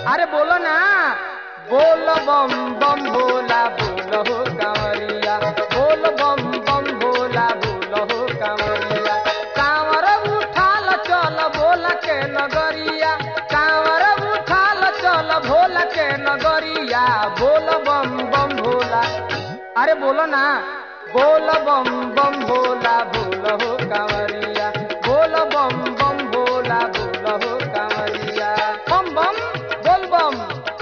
अरे बोलो ना बोल बम बम भोला बोल हो कांवरिया बोल बम बम भोला बोल हो कांवरिया कांवर उठाल चल बोल के नगरिया कांवर उठाल चल भोल के नगरिया बोल बम बम भोला अरे बोलो ना बोल बम बम भोला बोल हो कांवरिया बोल बम बम भोला बोल हो कांवरिया बम बम बोल बम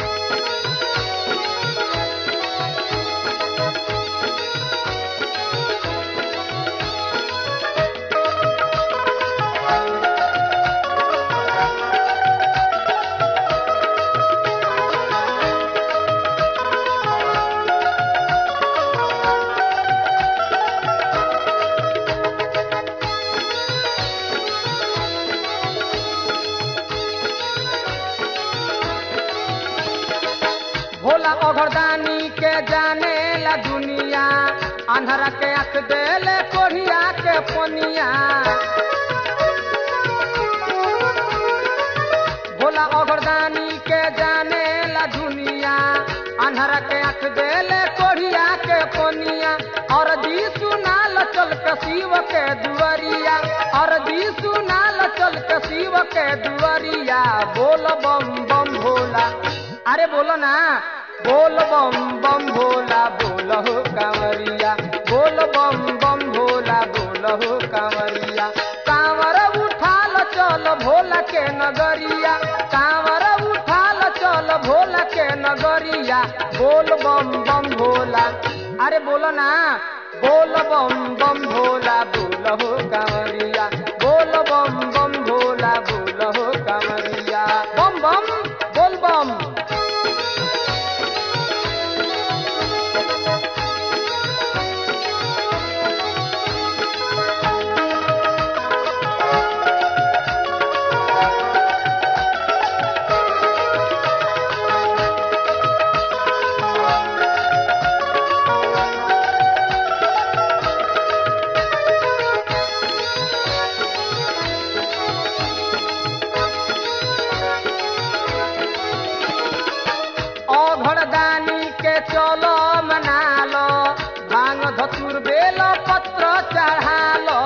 भोला अघरदानी के जाने ला दुनिया अंधरा के आंख देले कोढ़िया के पनिया भोला अघरदानी के जाने ला दुनिया अंधरा के आंख देले कोढ़िया के पनिया और जी सुनाल चल के शिव के दुआरिया और जी सुनाल चल के शिव के दुआरिया बोल बम बम भोला अरे बोलो ना बोल बम बम भोला बोल हो कांवरिया बोल बम बम भोला बोल हो कांवरिया कांवर उठाल चल भोला के नगरिया कांवर उठाल चल भोला के नगरिया बोल बम बम भोला अरे बोलो ना बोल बम बम भोला बोल हो कांवरिया बोल बम बम भोला बोल हो कांवरिया बम बम बोल बम अघड़दानी के चलो मनालो भांग धतुर बेल पत्र चढ़ालो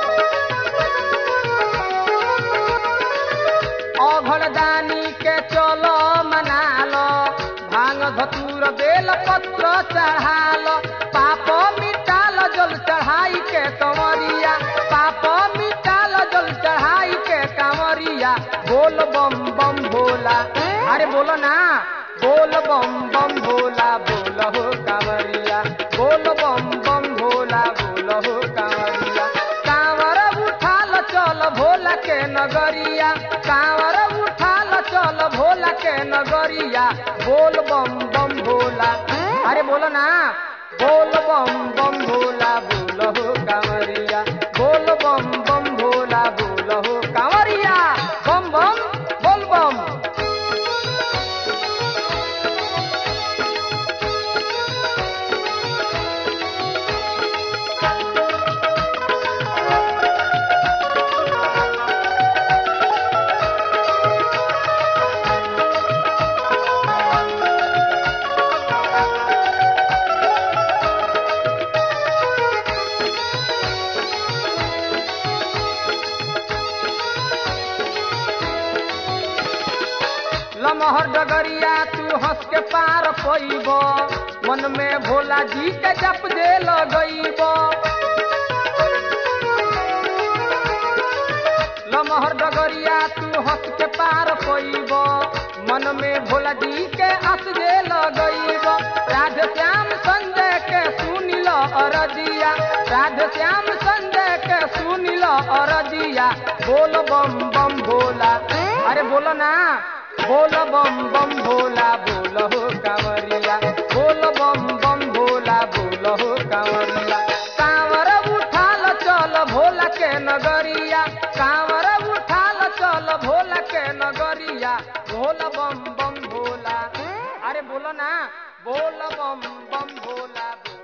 अघड़दानी के चलो मनालो भांग धतुर बेल पत्र चढ़ालो पाप मिटाल जल चढ़ाई के कंवरिया पाप मिटाल जल चढ़ाई के कंवरिया बोल बम बम भोला अरे बोलो ना बोल बम बम भोला बोल हो कांवरिया बोल बम बम भोला बोल हो कांवरिया कांवर उठाल चल भोला के नगरिया कांवर उठाल चल भोला के नगरिया बोल बम बम भोला अरे बोलो ना बोल बम बम भोला बोल हो कांवरिया बोल बम बम भोला बोल हो कांवरिया बम बम बोल बम लमहर डगरिया तू हंस के पार पैब मन में भोला जी के जप दे लगैब लमहर डगरिया तू हंस के पार पैब मन में भोला जी के हंस दे लगैब राधे श्याम संजय के सुनिल अरजिया राधे श्याम संजय के सुनिल अरजिया बोल बम बम भोला अरे बोलो ना बोल बम बम भोला बोल हो कांवरिया बोल बम बम भोला बोल हो कांवरिया कांवर उठाल चल भोला के नगरिया कांवर उठाल चल भोला के नगरिया बोल बम बम भोला अरे बोलो ना बोल बम बम भोला बोल